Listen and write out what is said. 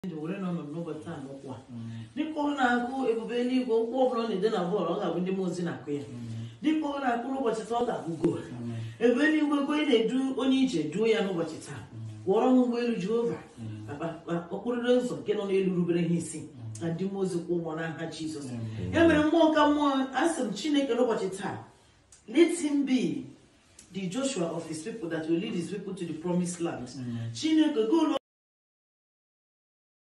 ndụ were nọ ọnọdụ n'ụbọchị taa n'ụkwụ a dịka ọ na-akụ ebube eluigwe ụkwụ ọ bụla ọ na-ede na bọọlụ ọ ga-abụ ndị mmụọ ozi na-akụ ya dịka ọ na-akụ n'ụbọchị taa ọ ga-abụ goolu ebe eluigwe ego ị na-edu onye ije duo ya n'ụbọchị taa gwọrọ m ụgbọelu jehova okpurire ụzọ nke nọ n'elu rubere ha isi na ndị mmụọ ozi kwụ ụgwọ n'aha jizọs ya mere mmụọ ka mmụọ asị m chineke n'ụbọchị taa let him be the joshua of his people that will lead his people to the promised land chineke go